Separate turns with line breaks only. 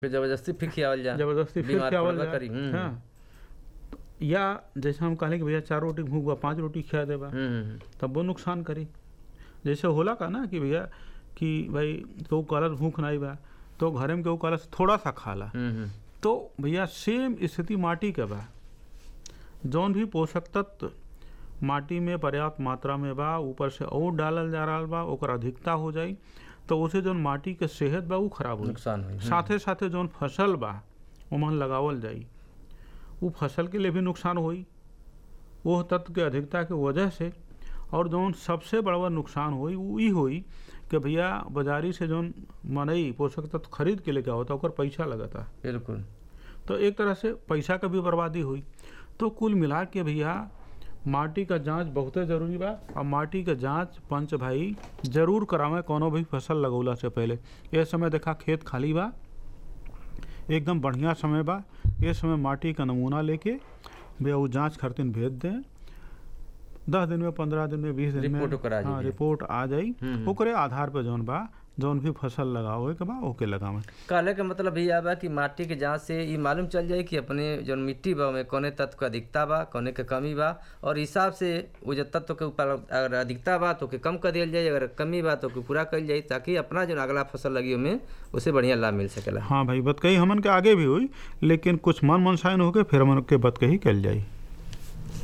फिर जबरदस्ती फिर खियावल जा
जबरदस्ती फिर
बीमार
खियावल
पड़बा
जाए
करी, हम्म,
हाँ या जैसे हम कहले कि भैया चार रोटी भूख बा पांच रोटी खिया देबा
हम्म, हम्म,
तब वो नुकसान करी जैसे होला का ना कि भैया कि भाई केहू कहलस भूख नहीं बा तो घरे में केहू कहलस थोड़ा सा खा ला
हम्म, हम्म,
तो भैया सेम स्थिति माटी के बा जौन भी पोषक तत्व माटी में पर्याप्त मात्रा में बा ऊपर से और डालल जा रहा बा ओकर अधिकता हो जाई तो उसे जौन माटी के सेहत बा उ खराब हो
नुकसान हुई
साथे साथे जौन फसल बा ओमन लगावल जाई उ फसल के लिए भी नुकसान होई वो तत्व के अधिकता के वजह से और जौन सबसे बड़ा नुकसान होई उ ई होई कि भैया बाजारी से जौन मनई पोषक तत्व खरीद के लेके आवता ओकर पैसा लगता
बिल्कुल
तो एक तरह से पैसा का भी बर्बादी हुई तो कुल मिला के भैया माटी का जांच बहुते जरूरी बा और माटी का जांच पंच भाई जरूर करावे कोनो भी फसल लगौला से पहले ये समय देखा खेत खाली बा एकदम बढ़िया समय बा ये समय माटी का नमूना लेके भैया वो जांच खातिर भेज दें दस दिन में पंद्रह दिन में बीस दिन में
रिपोर्ट ओकर आ
हाँ
जाई।
रिपोर्ट आ जाई
हम्म।
ओकरे आधार पे जौन बा जौन भी फसल लगावे के बा ओके लगावे
कहले के मतलब भैया बा कि माटी के जांच से ई मालूम चल जाई कि अपने जौन मिट्टी बा ओमे कौने तत्व के अधिकता बा कौने के कमी बा और हिसाब से वो जो तत्व के ऊपर अगर अधिकता बा तो के कम कर दियल जाए अगर कमी बा तो के पूरा कल जाई ताकि अपना जो अगला फसल लगी ओमे उसे बढ़िया लाभ मिल सकेला
हाँ भाई बत कही हमन के आगे भी हुई लेकिन कुछ मन मनसायन होके फिर हमन के बत कही कल जाई